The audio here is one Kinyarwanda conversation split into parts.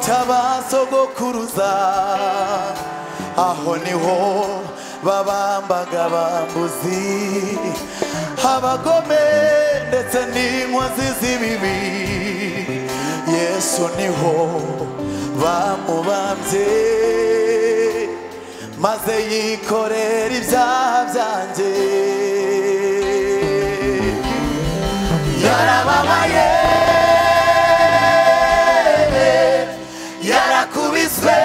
taba sogokuruza aho niho babambaga bambuzi abagome ndetse n'inkozi z'ibibi yesu niho bamubambye maze yikorera ibyaha byanjye yarababaye yarakubiswe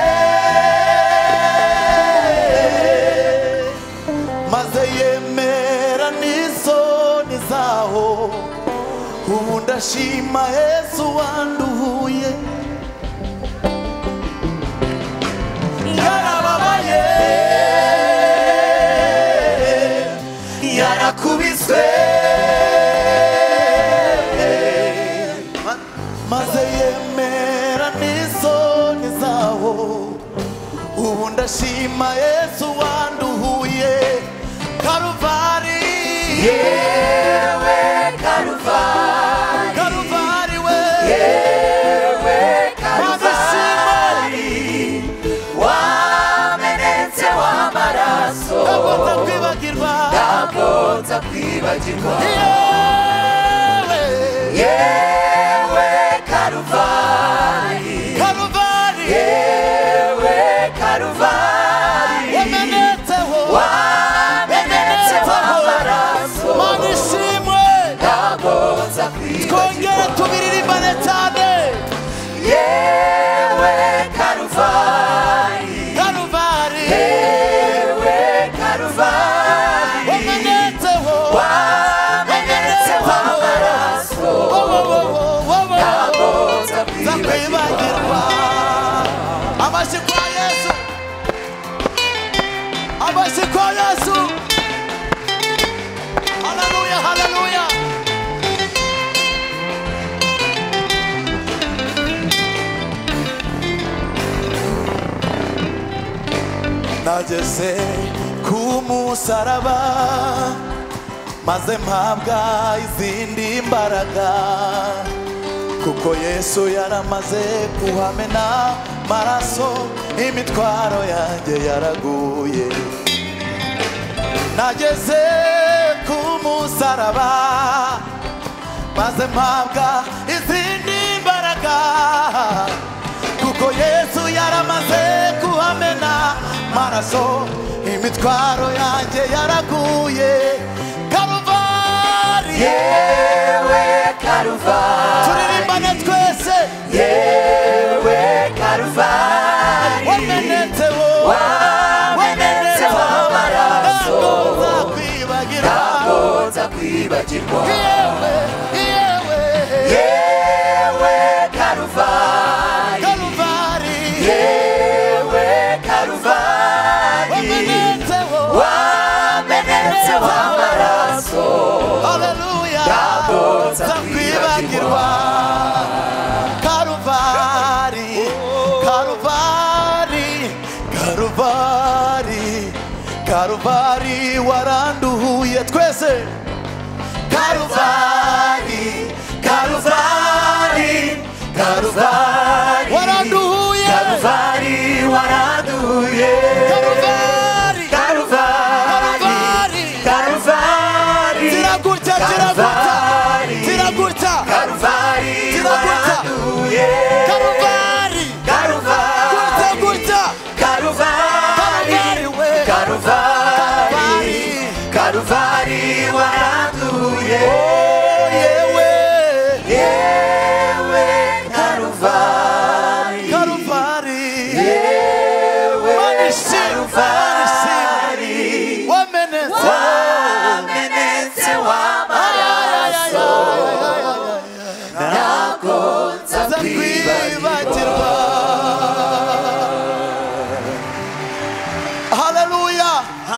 maze yemera n'isoni zaho ubu ndashima yesu wanduhuye yarababaye yarakubiswe maze yemera n'isoni zawo ubu ndashima yesu wanduhuye karuvari yewe karuvari karuvari we yewe karuvari wamenetse w'amaraso ndakunda kwibagirwa ndakotsa kwibagirwa yewe yewe karuvari karuvari yewe karuvari wamenetseho wamenetseho amaraso mana ishimwe ndakotsa twongere kwibagirwa tubiririmbane cyane yewe karuvari karuvari yewe karuvari wamenetseho wamenetseho amaraso ndakotsa kwibagirwa zakwibagirwa amashyi kwa yesu amashyi kwa yesu haleluya haleluya nageze ku musaraba maze mpabwa izindi mbaraga kuko yesu yaramaze kuhamena maraso imitwaro yanjye yaraguye nageze ku musaraba maze mpabwa izindi mbaraga kuko yesu yaramaze kuhamena maraso imitwaro yanjye yaraguye karuvari yewe karuvari turirimbane twese yewe karuvari wamenetseho wamenetseho amaraso nzakwibagira ndakoza kwibagirwa yewe yewe yewe karuvari karuvari yewe karuvari wamenetseho wamenetseho amaraso haleluya ndakoza nzakwibagirwa karuvari karuvari karuvari karuvari waranduhuye twese karuvari karuvari karuvari waranduhuye karuvari waraduye karuvari karuvari karuvari karuvari ziragutya ziragutya Karuvari. ziragutya karuvari Ziragutya. waraduye karuvari gutya karuvari gutya karuvari Karuvari we. karuvari karuvari waraduye yewe yewe karuvari karuvari yewe Manishimwe, karuvari